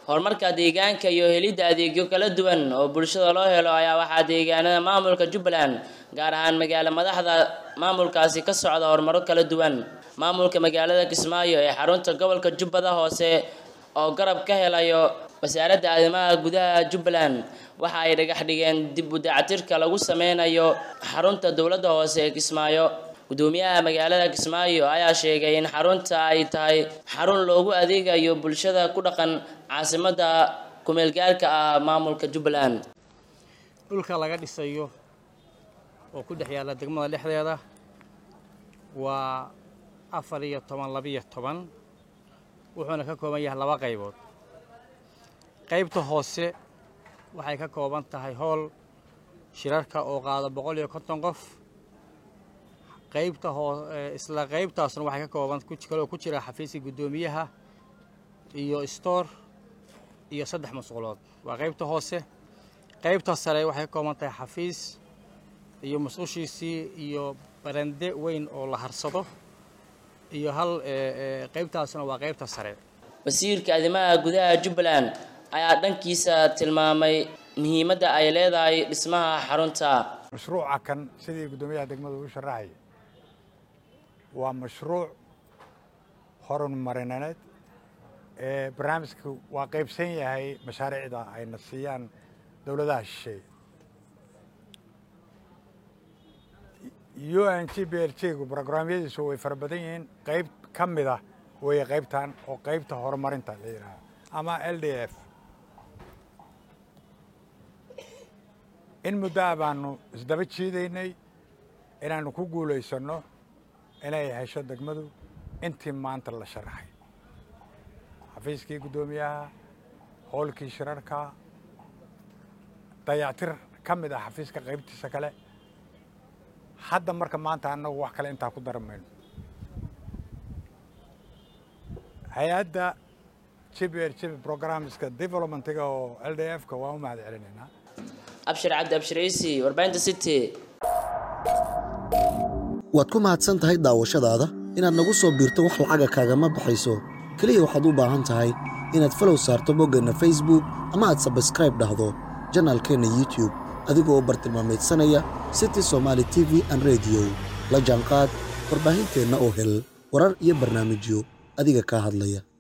horumarka deegaanka iyo helidda adeegyo kala duwan oo bulshada loo helo ayaa waxaa deegaanada maamulka jubbaland gaar ahaan magaalo madaxda maamulkaasi ka socda horumaro kala duwan maamulka magaalada kismaayo ee xarunta gobolka jubbada hoose oo garab ka helayo wasaaradda arrimaha gudaha jubbaland waxa ay dhagax dhigeen dib u dayactirka lagu sameynayo xarunta dowladda hoose ee kismaayo gudoomiyaha magaalada kismaayo ayaa sheegay in xarunta ay tahay xarun loogu adeegayo bulshada ku dhaqan caasimadda kumeelgaarka ah maamulka jubbaland dhulka laga dhisayo oo ku dhex yaalla degmada dhexdeeda waa afar iyo toban labiyo toban wuxuuna ka kooban yahay laba qaybood qaybta hoose waxay ka kooban tahay hool shirarka oo qaada boqol iyo konton qof qaybta hoo isla qaybtaasna waxay ka kooban kaloo ku jira xafiiska guddoomiyaha iyo stoor iyo saddex masquulood waa qaybta hoose qaybta sare waxay ka kooban tahay xafiis iyo mas-uushiisii iyo barande weyn oo la harsado iyo hal qaybtaasna waa qaybta sare wasiirka arrimaha gudaha jubbaland ayaa dhankiisa tilmaamay muhiimadda ay leedahay dhismaha xarunta mashruuca kan sidii guddoomiyaha degmada uu sharaxay waa mashruuc horumarineed ee barnaamijka waa qaybsan yahay mashaariicda ayna siiyaan dowladaha shisheeye u n g b l g gu brograamyadiisu way fara badan yihiin qayb ka mid ah weeye qaybtan oo qaybta horumarinta la yidhaaha ama l d f in muddoa baanu isdaba jiidaynay inaannu ku guulaysanno inay hesho degmadu intii maanta la sharaxay xafiiskii guddoomiyaha howlkii shirarka dayactir ka mid ah xafiiska qaybtiisa kale hadda marka maanta annagu wax kale intaa ku daran mayno hay-adda jibr jib programmeska developmentiga oo l d f ka waan u mahad celinaynaa abshir cabdi abshiraysi warbaahinta city waad ku mahadsan tahay daawashadaada inaad nagu soo biirto wax lacaga kaagama baxayso keliya waxaad u baahan tahay inaad falow saarto boggeenna facebook ama aad sabskraib dhahdo janaalkeenna youtube adigoo bartilmaamaydsanaya city somaali t v an rediyo la jaanqaad warbaahinteenna oo hel warar iyo barnaamijyo adiga kaa hadlaya